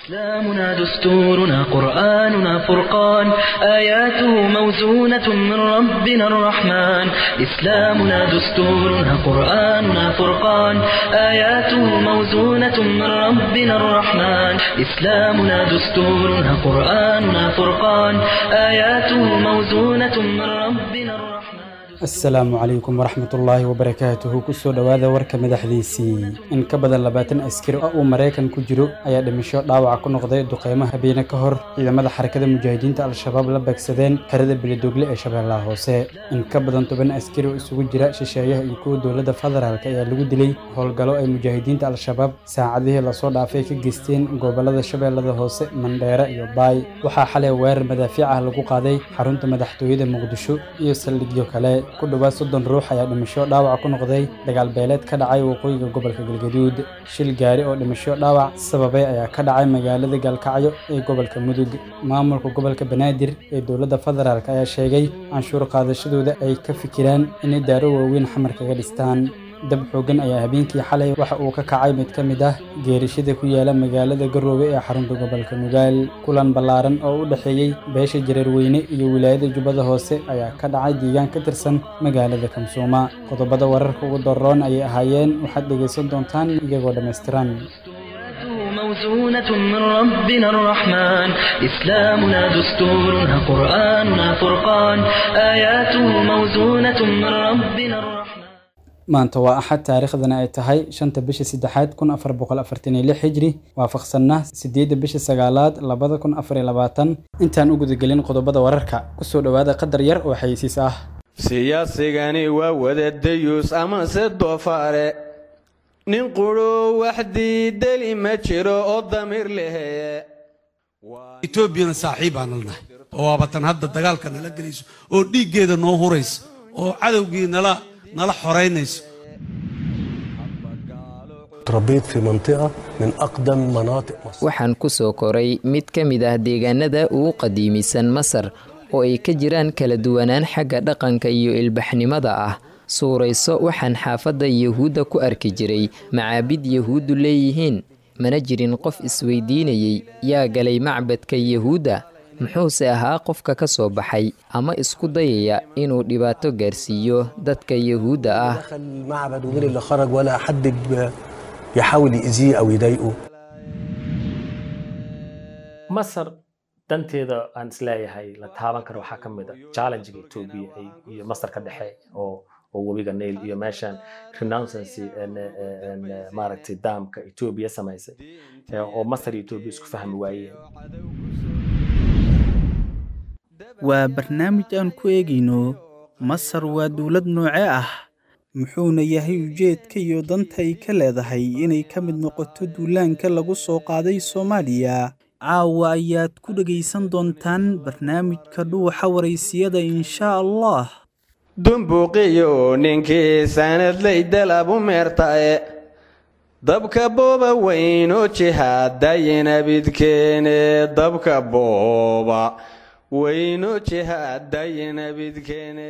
إسلامنا دستورنا قرآننا فرقان آياته موزونة من ربنا الرحمن إسلامنا دستورنا قرآننا فرقان آياته موزونة من ربنا الرحمن إسلامنا دستورنا قرآننا فرقان آياته موزونة من ربنا الرحمن asalaamu calaykum waraxmatullaahi wabarakaatuhu kusoo dhowaada warka madaxdiisii in ka badan labaatan askari oo uu maraykan ku jiro ayaa dhimasho dhaawaca ku noqday duqeymo habeene ka hor ciidamada xarakada mujaahidiinta al-shabaab la beegsadeen xerada beledoogle ee shabeellaha hoose in ka badan toban askari oo isugu jira shisheeyaha iyo kuwa dowladda federaalk ayaa lagu dilay howlgallo ay mujaahidiinta al-shabaab saacadihii lasoo dhaafay ka geysteen gobolada shabeellada hoose mandheere iyo baay waxaa xalay weerar madaafiic ah lagu qaaday xarunta madaxtooyada muqdisho iyo saldhigyo kale ku dhowaad soddon ruux ayaa dhimasho dhaawac ku noqday dagaal beeleed ka dhacay waqooyiga gobolka galgaduud shil gaari oo dhimasho dhaawac sababay ayaa ka dhacay magaalada gaalkacyo ee gobolka mudug maamulka gobolka banaadir ee dowladda federaalk ayaa sheegay canshuur qaadashadooda ay ka fikiraan inay daaro waaweyn xamar kaga dhistaan dab xoogan ayaa habeenkii xalay waxa uu ka kacay mid ka mid ah geerishada ku yaala magaalada garoobe ee xarunta gobolka nugaal kulan ballaaran oo u dhexeeyey beesha jareerweyne iyo wilaayada jubbada hoose ayaa ka dhacay deegaan ka tirsan magaalada kamsuuma qodobada wararka ugu daroon ayay ahaayeen waxaad dhegaysan doontaan iyagoo dhammaystiran موزونة من ربنا الرحمن إسلامنا دستورنا قرآننا فرقان آياته موزونة من ربنا الرحمن maanta waa axad taariikhdana ay tahay shanta bisha saddexaad kun afar boqol afartan iyo lix xijri waafaqsanna sideedda bisha sagaalaad labada kun afar iyo labaatan intaan u gudagelin qodobada wararka kusoo dhowaada qadar yar oo xayisiis ah siyaasigani waa wadadayuus amase doofaare nin qudho wax diideli ma jiro oo damiir leheye etoobiyana saaxiibaana nahay oo waabatan hadda dagaalka nala gelayso oo dhiiggeeda noo huraysa oo cadowgii nala nala xoraynayso تربيت في منطقة من أقدم مناطق مصر waxaan ku soo koray mid ka mid ah deegaanada ugu qadiimisan masar oo ay ka jiraan kala duwanaan xagga dhaqanka iyo ilbaxnimada ah suurayso waxaan xaafadda yuhuudda ku arki jiray macaabid yuhuuddu leeyihiin mana jirin qof isweydiinayey yaa galay macbadka yuhuudda muxuuse ahaa qofka ka soo baxay ama isku dayaya inuu dhibaato gaarsiiyo dadka yuhuudda ah دخل المعبد ومين اللي خرج ولا حد ب- يحاول يأذيه أو يضايقه masar danteeda aan isleeyahay la taaban karo waxaa ka mid a challengega etoobiya ay- iyo masar ka dhexe oo oo webiga nail iyo meeshan renouncency en- en- en- maaragtay daamka etoobiya samaysay eh, oo masar iyo etoobiya isku fahmi waayeen waa barnaamij aan ku eegayno masar waa dowlad noocee ah muxuuna yahay ujeedka iyo danta ay ka leedahay inay ka mid noqoto duulaanka lagu soo qaaday soomaaliya caawa ayaad ku dhegaysan doontaan barnaamijka dhuuxa waraysiyada inshaa allah dumbuuqiyo ninkii sanadley dalabu meertae dabka booba weyno jihaadayinabidkeene dabka booba weyno jihaadayinabidkeene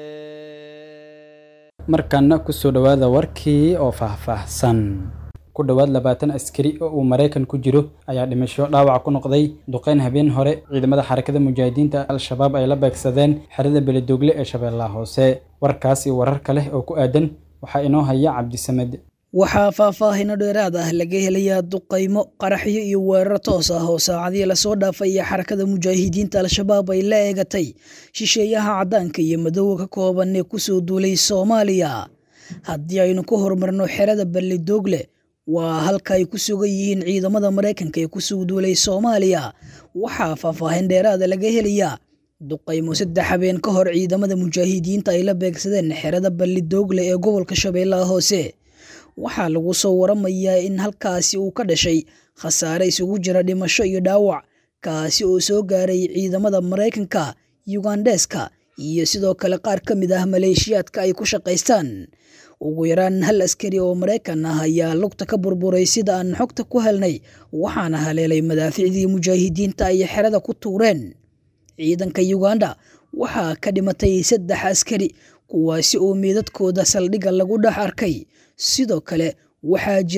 markaana kusoo dhowaada warkii oo faahfaahsan ku dhowaad labaatan askari oo uu maraykan ku jiro ayaa dhimasho dhaawac ku noqday duqeyn habeen hore ciidamada xarakada mujaahidiinta al-shabaab ay la beegsadeen xerada beledoogle ee shabeellaha hoose warkaas iyo warar kale oo ku aadan waxaa inoo haya cabdisamed waxaa faahfaahino dheeraad ah laga helayaa duqaymo qaraxyo iyo weerar toos ah oo saacadihii lasoo dhaafay iyo xarakada mujaahidiinta al-shabaab ay la eegatay shisheeyaha caddaanka iyo madowga ka kooban ee kusoo duulay soomaaliya haddii aynu ku horumarno xerada balledoogle waa halka ay ku sugan yihiin ciidamada maraykanka ee kusoo duulay soomaaliya waxaa faahfaahin dheeraada laga helayaa duqaymo saddex habeen ka hor ciidamada mujaahidiinta ay la beegsadeen xerada balledoogle ee gobolka shabeellaha hoose waxaa lagu soo waramayaa in halkaasi uu ka dhashay khasaare isugu jira dhimasho iyo dhaawac kaasi oo soo gaaray ciidamada maraykanka yugandeska iyo sidoo kale qaar ka mid ah maleeshiyaadka ay ku shaqaystaan ugu yaraan hal askari oo maraykan ah ayaa lugta ka burburay sida aan xogta ku helnay waxaana haleelay madaaficdii mujaahidiinta ay xerada ku tuureen ciidanka yuganda waxaa ka dhimatay saddex askari kuwaasi oo meedadkooda saldhigga lagu dhex arkay sidoo kale waxaa jira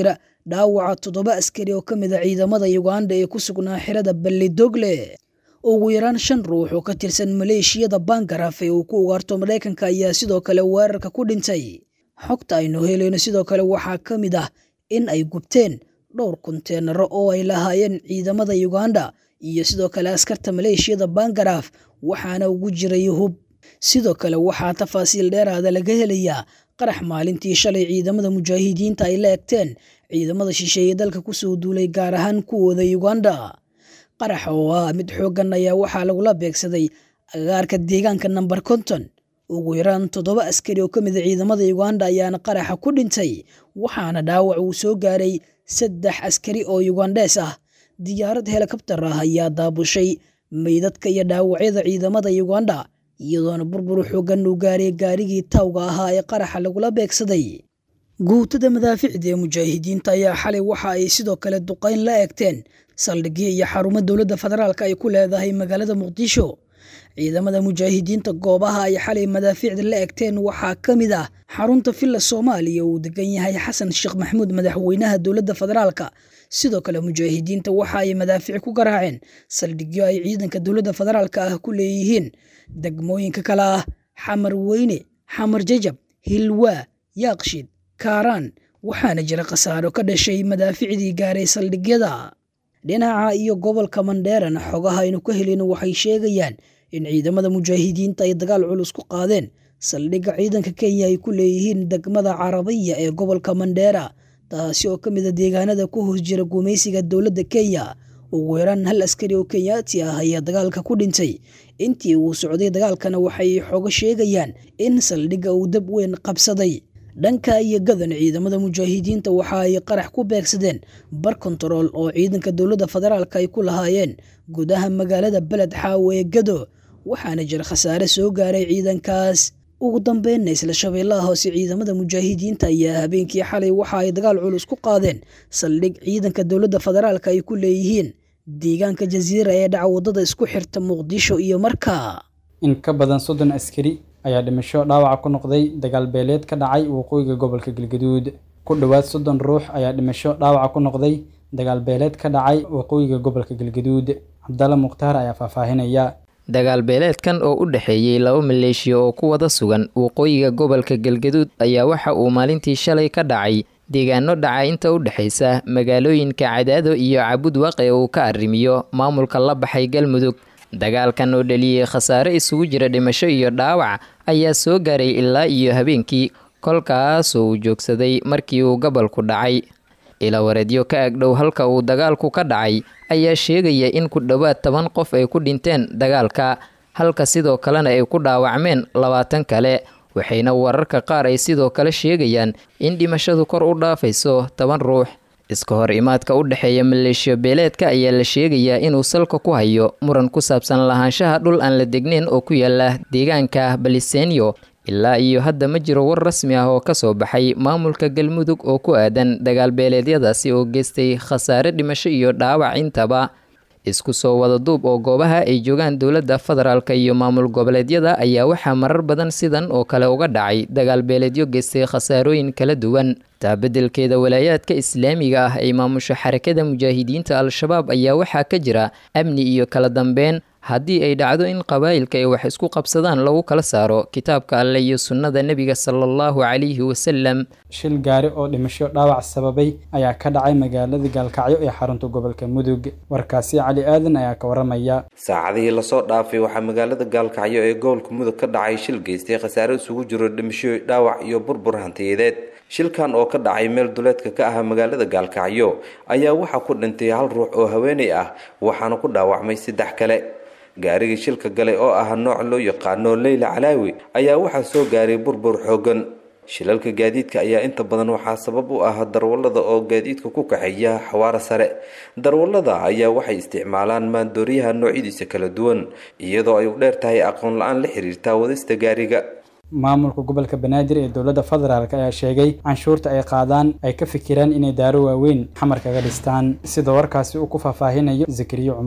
dhaawaca toddoba askari oo ka mid a ciidamada uganda ee ku sugnaa xirada ballidogle ugu yaraan shan ruux oo ka tirsan maleeshiyada bangaraf ee uu ku ugaarto maraykanka ayaa sidoo kale weerarka ku dhintay xogta aynu helayno sidoo kale waxaa ka mid ah in ay gubteen dhowr konteenaro oo ay lahaayeen ciidamada uganda iyo sidoo kale askarta maleeshiyada bangaraf waxaana ugu jiray hub sidoo kale waxaa tafaasiil dheeraada laga helayaa qarax maalintii shalay ciidamada mujaahidiinta ay la egteen ciidamada shisheeye dalka kusoo duulay gaar ahaan kuwooda uganda qarax oo ah mid xooggan ayaa waxaa lagula beegsaday agaarka deegaanka namber konton ugu yaraan toddoba askari oo ka mid a ciidamada uganda ayaana qaraxa ku dhintay waxaana dhaawac uu soo gaaray saddex askari oo yugandees ah diyaarad helikabtar ah ayaa daabushay meydadka iyo dhaawacyada ciidamada uganda iyadoona burbur xooggan uu gaaray gaarigii tawga ahaa ee qaraxa lagula beegsaday guutada madaaficda ee mujaahidiinta ayaa xalay waxa ay sidoo kale duqayn la eegteen saldhigyo iyo xarumo dowladda federaalk ay ku leedahay magaalada muqdisho ciidamada mujaahidiinta goobaha ay xalay madaaficda la egteen waxaa ka mid ah xarunta villa soomaaliya uu degan yahay xasan sheekh maxamuud madaxweynaha dowladda federaalka sidoo kale mujaahidiinta waxa ay madaafic ku garaaceen saldhigyo ay ciidanka dowladda federaalka ah ku leeyihiin degmooyinka kale ah xamar weyne xamar jajab hilwaa yaaqshid kaaraan waxaana jira khasaaro ka dhashay madaaficdii gaaray saldhigyada dhinaca iyo gobolka mandheerana xogaha aynu ka helin waxay sheegayaan in ciidamada mujaahidiinta ay dagaal culus ku qaadeen saldhigga ciidanka kenya ay ku leeyihiin degmada carabiya ee gobolka mandheera taasi oo ka mid a deegaanada ku hoos jira gumaysiga dowladda kenya ugu yaraan hal askari oo kenyaati ah ayaa dagaalka ku dhintay intii uu socday dagaalkana waxay xogo sheegayaan in saldhigga uu dab weyn qabsaday dhanka iyo gadan ciidamada mujaahidiinta waxa ay qarax ku beegsadeen bar kontarool oo ciidanka dowladda federaalk ay ku lahaayeen gudaha magaalada beled xaawo ee gado waxaana jira khasaare soo gaaray ciidankaas ugu dambeynna isla shabeellaha hoose ciidamada mujaahidiinta ayaa habeenkii xalay waxa ay dagaal culus ku qaadeen saldhig ciidanka dowladda federaalk ay ku leeyihiin deegaanka jasiira ee dhaca waddada isku xirta muqdisho iyo markaa in ka badan soddon askari ayaa dhimasho dhaawaca ku noqday dagaal beeleed ka dhacay waqooyiga gobolka galgaduud ku dhowaad soddon ruux ayaa dhimasho dhaawaca ku noqday dagaal beeleed ka dhacay waqooyiga gobolka galgaduud cabdalla mukhtaar ayaa faahfaahinaya dagaal beeleedkan oo u dhexeeyey laba maleeshiya oo ku wada sugan waqooyiga gobolka galgaduud ayaa waxa uu maalintii shalay ka dhacay deegaano dhaca inta u dhexaysa magaalooyinka cadaado iyo cabud waaqe uu ka arrimiyo maamulka la baxay galmudug dagaalkan oo dhaliyey khasaare isugu jira dhimasho iyo dhaawac ayaa soo gaaray ilaa iyo habeenkii kolkaasoo uu joogsaday markii uu gobolku dhacay ilawareedyo ka agdhow halka uu dagaalku ka dhacay ayaa sheegaya in ku dhowaad toban qof ay ku dhinteen dagaalka halka sidoo kalena ay ku dhaawacmeen labaatan kale waxayna wararka qaar ay sidoo kale sheegayaan in dhimashadu kor u dhaafayso toban ruux iska hor imaadka u dhexeeya maleeshiyo beeleedka ayaa la sheegayaa inuu salka ku hayo muran ku saabsan lahaanshaha dhul aan la degnayn oo ku yaala deegaanka balisenyo ilaa iyo hadda ma jiro war rasmi ah oo kasoo baxay maamulka galmudug oo ku aadan dagaal beeleedyadaasi oo geystay khasaare dhimasho iyo dhaawac intaba isku soo wada duub oo goobaha ay joogaan dowladda federaalk iyo maamul goboleedyada ayaa waxaa marar badan sidan oo kale uga dhacay dagaal beeleedyo geystay khasaarooyin kala duwan taabedelkeeda walaayaadka islaamiga ah ay maamusho xarakada mujaahidiinta al-shabaab ayaa waxaa ka jira amni iyo kala dambeyn haddii ay dhacdo in qabaa'ilka ay wax isku qabsadaan lagu kala saaro kitaabka alle iyo sunnada nebiga sala allahu calayhi wasalam shil gaari oo dhimasho dhaawac sababay ayaa ka dhacay magaalada gaalkacyo ee xarunta gobolka mudug warkaasi cali aadan ayaa ka waramaya saacadihii lasoo dhaafay waxaa magaalada gaalkacyo ee gobolka mudug ka dhacay shil geystay khasaare isugu jiro dhimasho dhaawac iyo burbur hantiyadeed shilkan oo ka dhacay meel duleedka ka ah magaalada gaalkacyo ayaa waxaa ku dhintay hal ruux oo haweenay ah waxaana ku dhaawacmay saddex kale gaarigii shilka galay oo ah nooc loo yaqaano leyla calaawi ayaa waxaa soo gaaray burbur xoogan shilalka gaadiidka ayaa inta badan waxaa sabab u ah darwallada oo gaadiidka ku kaxeeya xawaara sare darwallada ayaa waxay isticmaalaan maandooriyaha noocyadiisa kala duwan iyadoo ay u dheer tahay aqoon la-aan la xiriirta wadista gaariga maamulka gobolka banaadir ee dowladda federaalk ayaa sheegay canshuurta ay qaadaan ay ka fikiraan inay daaro waaweyn xamar kaga dhistaan sida warkaasi uu ku faahfaahinayo zakariye cumar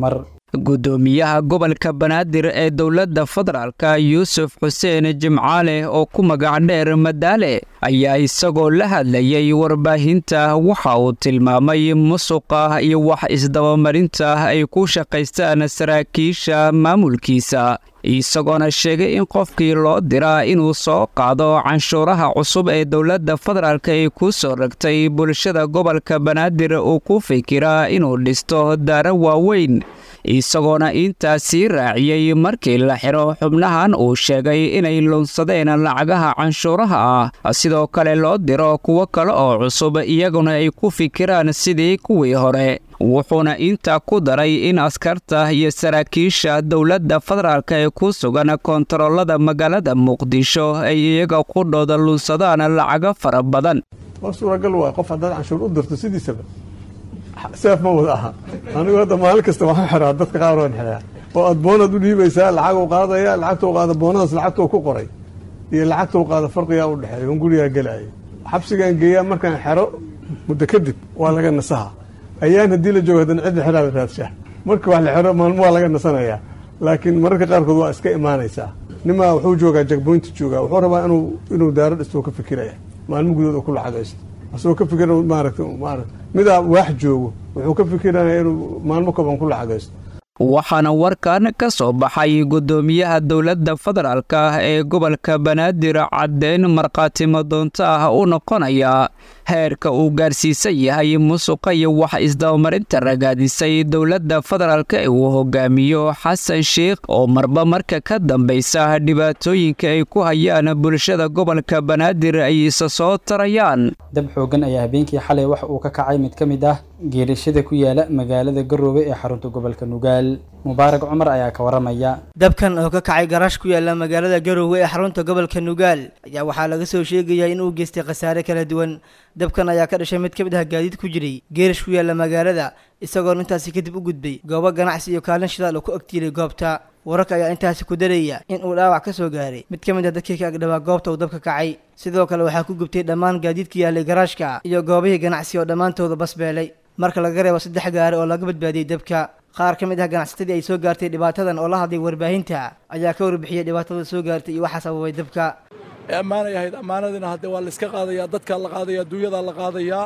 guddoomiyaha gobolka banaadir ee dowladda federaalka yuusuf xuseen jimcaale oo ku magac dheer madaale ayaa isagoo la hadlayay warbaahinta waxa uu tilmaamay musuqa iyo wax isdabamarinta ay ku shaqaystaan saraakiisha maamulkiisa isagoona sheegay in qofkii loo diraa inuu soo qaado canshuuraha cusub ee dowladda federaalk ay ku soo ragtay bulshada gobolka banaadir uu ku fikiraa inuu dhisto daaro waaweyn isagoona intaasii raaciyey markii la xiro xubnahan uu sheegay inay lunsadeen lacagaha canshuuraha ah sidoo kale loo diro kuwo kale oo cusub iyaguna ay ku fikiraan sidii kuwii hore wuxuuna intaa ku daray in askarta iyo saraakiisha dowladda federaalk ee ku sugan koontaroolada magaalada muqdisho ay iyaga ku dhooda lunsadaan lacago fara badan war suuragal waay qof haddaad canshuur u dirto sidiisaba seef ma wada aha anigu hadda maalin kasta waxaan xiraa dadka qaar waan xiraa oo aad boonaad u dhiibaysaa lacag u qaadaya lacagta u qaada boonadaas lacagta ku qoray iyo lacagta u qaada farqigaa u dhexeeya on gurigaa gelaya xabsigaan geeyaa markaan xero muddo kadib waa laga nasaha ayaan haddii la joogo haddana cidda xeraa la raadshaa marka wax la xero maalmo waa laga nasanayaa laakiin mararka qaarkood waa iska imaanaysaa nimaa wuxuu joogaa jagboynta joogaa wuxuu rabaa inuu inuu daaro dhistoo ka fikiraya maalmo gudood oo ku lacagaysto asagoo ka fikira maaragta maarata midaa waax joogo wuxuu ka fikiraya inuu maalmo kaban ku lacagaysto waxaana warkan ka soo baxay guddoomiyaha dowladda federaalk ee gobolka banaadir caddeyn markhaatimo doonto ah u noqonaya heerka uu gaarsiisan yahay musuqa iyo wax isdabamarinta ragaadisay dowladda federaalk ee uu hogaamiyo xasan sheikh oo marba marka ka dambaysa dhibaatooyinka ay ku hayaan bulshada gobolka banaadir ay isa soo tarayaan dab xoogan ayaa habeenkii xalay wax uu ka kacay mid ka mid ah geerashada ku yaala magaalada garoobe ee xarunta gobolka nugaal mubaarak cumar ayaa ka waramaya dabkan oo ka kacay garaash ku yaala magaalada garoowe ee xarunta gobolka nugaal ayaa waxaa laga soo sheegayaa in uu geystay khasaare kala duwan dabkan ayaa ka dhashay mid ka mid ah gaadiid ku jiray geerash ku yaala magaalada isagoona intaasi kadib u gudbay goobo ganacsi iyo kaalin shidaal oo ku agtiiray goobta wararka ayaa intaasi ku daraya in uu dhaawac ka soo gaaray mid ka mid ah dadkii ka agdhawaa goobta uu dabka kacay sidoo kale waxaa ku gubtay dhammaan gaadiidka yaalay garaashka iyo goobihii ganacsi oo dhammaantooda basbeelay marka laga reebo saddex gaari oo laga badbaadiyey dabka qaar ka mid ah ganacsatadii ay soo gaartay dhibaatadan oo la hadlay warbaahinta ayaa ka warbixiyey dhibaatada soo gaartay iyo waxaa sababay dabka ammaanay ahayd ammaanadiina hadde waa layska qaadayaa dadkaa la qaadaya adduunyadaa la qaadayaa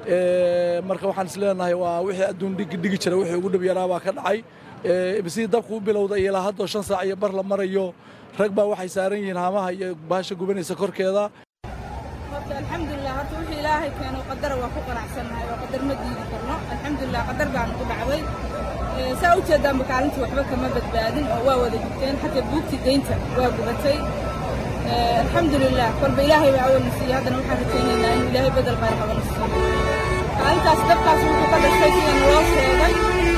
marka waxaan is leenahay waa wixii adduun dhigi dhigi jira wixii ugu dhib yaraabaa ka dhacay sidii dabku u bilowday ilaa haddoo shan saac iyo bar la marayo rag baa waxay saaran yihiin haamaha iyo baasha gubanaysa korkeeda horta alxamdulilah horta wixii ilaahay keeno qadara waa ku qanacsannahay oo qadar ma diidi karno alxamdulilah qadar baa nagu dhacday saa u jeedaanba kaalintii waxba kama badbaadin oo waa wada gubteen xataa buugtii deynta waa gubatay alxamdulilah kolba ilaahay baa awalna siiyey haddana waxaan rajaynaynaa inuu ilaahay bedel khayr qabana siiyo kaalintaas dabkaas wuxuu ka dhashay sida naloo sheegay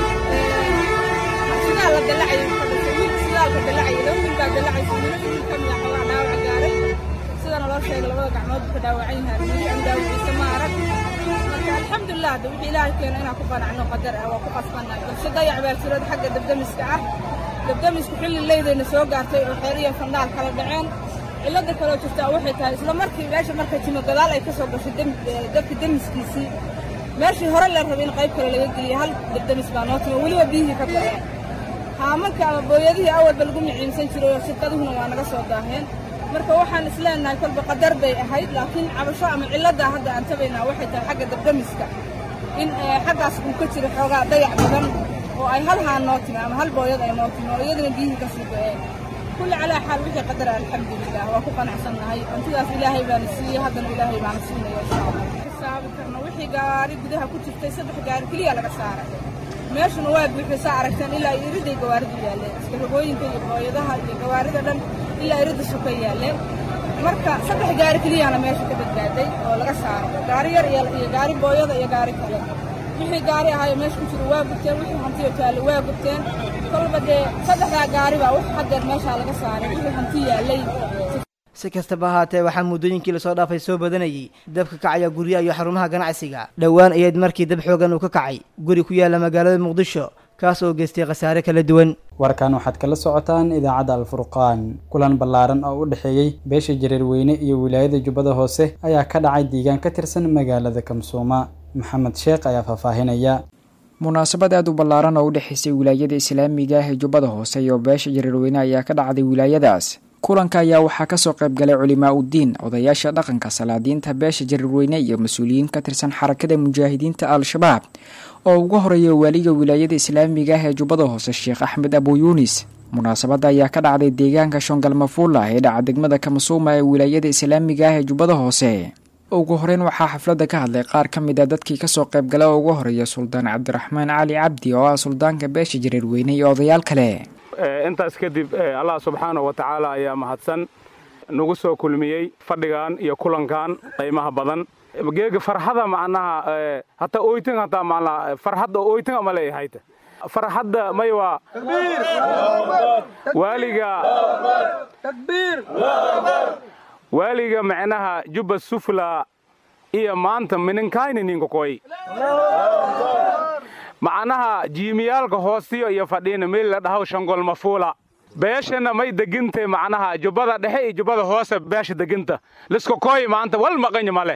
sidaa la dallacayay ka dhashay wiil sidaalka dallacayay laba wiil baa dallacaysa wiilo wiil ka mid ah xoogaa dhaawaca gaaray sida naloo sheegay labada gacmood buu ka dhaawacan yahay weli aan daawiciisa ma arag marka alxamdulilah hadda wixii ilaahay keeno inaan ku qanacno qadar ah waa ku qasbannahay balse dayac baa jirada xagga dabdamiska ah dabdamisku xilli leydayna soo gaartay oo xeer iyo fandhaal kala dhaceen cilada kaloo jirtaa waxay tahay isla markii meesha markay timo gadaal ay ka soo gashay dabka demiskiisii meeshii hore la rabay in qayb kale laga geliyay hal dabdamis baa noo timo weliba biyihii ka baxeen haamanka ama booyadihii awalba lagu miciimsan jiray oo shirkaduhuna waa naga soo daaheen marka waxaan is leenahay kolba qadar bay ahayd laakiin cabasho ama ciladaa hadda aan tabaynaa waxay tahay xagga dabdamiska in xaggaas uu ka jiro xoogaa dayac badan oo ay hal haan noo timi ama hal booyad ay noo timi oo iyadana biyihii ka sii go-een كل على حال وحي قدر الحمد لله وكو قنعسنا هاي انت إلهي بان سي هذا إلهي بان سينا يا شاء الله حساب كرنا وحي قاري قدها كنت في صدح قاري كليا لك سارة meeshan waa buuxisa aragtaan ilaa iriday gawaarida yaaleen iskarogooyinka iyo hooyadaha iyo gawaarida dhan ilaa irida suka yaaleen marka saddex gaari keliyana meesha ka badbaaday oo laga saaro gaari yar iyo gaari booyada iyo gaari kale wixii gaari ahaayo meesha ku jira waa gubteen wixii hantiyo taale waa gubteen kolba dee saddexdaa gaari baa wax haddeer meeshaa laga saaray wixii hanti yaalay si kastaba ahaatee waxaa muddooyinkii lasoo dhaafay soo badanayay dabka kacaya guryaha iyo xarumaha ganacsiga dhowaan ayayd markii dab xoogan uu ka kacay guri ku yaala magaalada muqdisho kaas oo geystay khasaare kala duwan warkan waxaad kala socotaan idaacadda alfurqaan kulan ballaaran oo u dhexeeyey beesha jareerweyne iyo wilaayada jubbada hoose ayaa ka dhacay deegaan ka tirsan magaalada kamsuuma maxamed sheekh ayaa faahfaahinaya munaasabad aad u ballaaran oo u dhexaysay wilaayada islaamiga ah ee jubbada hoose iyo beesha jareerweyne ayaa ka dhacday wilaayadaas kulanka ayaa waxaa kasoo qayb galay culimaa uddiin odayaasha dhaqanka salaadiinta beesha jareerweyne iyo mas-uuliyiin ka tirsan xarakada mujaahidiinta al-shabaab oo ugu horeeya waaliga wilaayada islaamiga ah ee jubbada hoose sheekh axmed abu yuunis munaasabadda ayaa ka dhacday deegaanka shongalmafuula ee dhaca degmada kamasuuma ee wilaayada islaamiga ah ee jubbada hoose ugu horeyn waxaa xafladda ka hadlay qaar ka mid a dadkii kasoo qayb gala oo ugu horeeya suldaan cabdiraxmaan cali cabdi oo ah suldaanka beesha jareerweyne iyo odayaal kale intaas kadib allah subxaanahu wa tacaala ayaa mahadsan nagu soo kulmiyey fadhigan iyo kulankan qiimaha badan geega farxada macnaha hataa oytin hataa macnaha farxadda oytin ama leeyahayta farxadda may waa waaliga waaliga macnaha jubba sufla iyo maanta mininkayni ninkakoy macnaha jiimiyaalka hoostiyo iyo fadhiina meel la dhahaw shangol mafuula beeshana may degintay macnaha jubbada dhexe iyo jubbada hoose beesha deginta liska koy maanta wal maqanya ma leh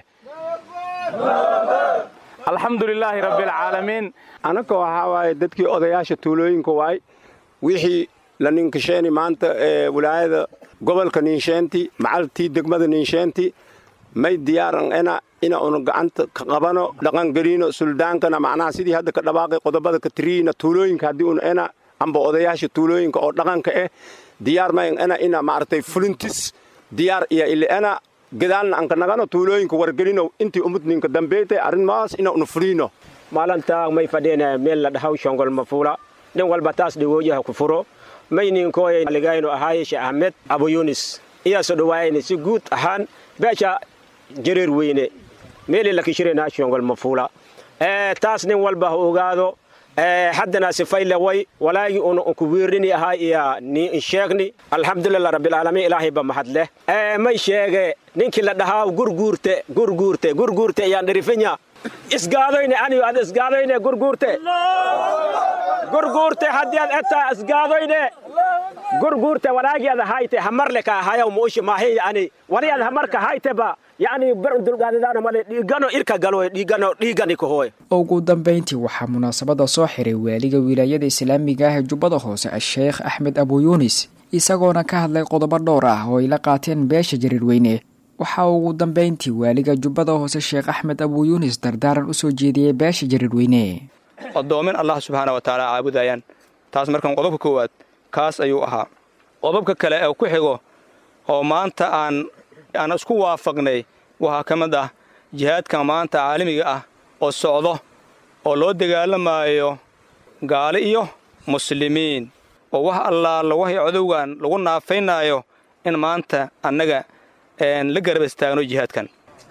alxamdu lilaahi rabbialcaalamiin anaka waxaa waaye dadkii odayaasha tuulooyinka waay wixii la ninkasheeni maanta ee wilaayada gobolka ninsheenti macaltii degmada ninsheenti may diyaaran ena ina unu gacanta ka qabano dhaqangeliino suldaankana macnaha sidii hadda ka dhawaaqay qodobada ka tiriina tuulooyinka haddii un ena amba odayaasha tuulooyinka oo dhaqanka eh diyaar mayn ena ina maaragtay fulintis diyaar iyo ili ena gadaalna anka nagano tuulooyinka wargelino intii umudninka dambeeytay arrinmaas ina unu fuliino maalintaa may fadheen meel la dhahaw shongol mafuula nin walba taas dhawooyaha ku furo may ninkooya ligayno ahaaye sheekh ahmed abu yunis iyaasoo dhawaayayna si guud ahaan beesha jareer weyne meeli la kishirayna shongol mafuula taas nin walba ha ogaado haddana sifayle way walaagii una ku wiirini ahaa iyo ni sheegni alxamdulilah rabbilcaalamiin ilaahay ba mahad leh may sheege ninkii la dhahaa gurguurte gurguurte gurguurte ayaan dherifinya isgaadoyne aniyo ad isgaadoyne gurguurte gurguurte haddii ad etaa isgaadoyne gurguurte walaagii ad hayte hamarle ka hayaw muushi maahi yani wali ad hamarka hayteba yani ber dulgaadadaana male dhiigano irka galo dhiigano dhiigani kahoy ugu dambeyntii waxaa munaasabada soo xiray waaliga wilaayada islaamiga ah ee jubbada hoose a-sheekh axmed abu yuunis isagoona ka hadlay qodobo dhowr ah oo ay la qaateen beesha jareerweyne waxaa ugu dambeyntii waaliga jubbada hoose sheekh axmed abu yuunis dardaaran u soo jeediyey beesha jareerweyne odoomin allah subxaana wa tacaala caabudayaan taas markan qodobka koowaad kaas ayuu ahaa qodobka kale ee ku xigo oo maanta aan aan isku waafaqnay waxaa ka mid ah jihaadka maanta caalamiga ah oo socdo oo loo dagaalamaayo gaali iyo muslimiin oo wax allaala waxay codowgan lagu naafaynaayo in maanta annaga la garab istaagno jihaadkan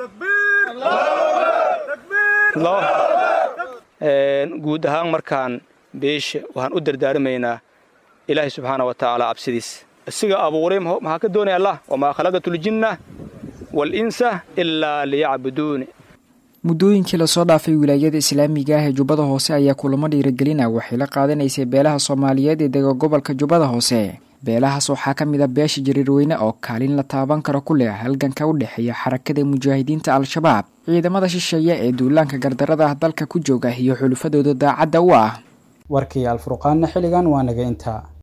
guud ahaan markaan beesha waxaan u dardaarmaynaa ilaahay subxaana wa tacaala cabsidiis isiga abuuray maxaa ka doonaya allah wamaa khalaqatuljinna walinsa ilaa liyacbuduuni muddooyinkii lasoo dhaafay wilaayada islaamiga ah ee jubbada hoose ayaa kulamo dhiirigelina waxay la qaadanaysay beelaha soomaaliyeed ee dega gobolka jubbada hoose beelahaas waxaa ka mid a beesha jariirweyne oo kaalin la taaban karo ku leh halganka u dhexeeya xarakada mujaahidiinta al-shabaab ciidamada shisheeye ee duulaanka gardarada ah dalka ku jooga iyo xulufadooda daacadda u ah warkii alfurqaanna xilligan waa naga intaa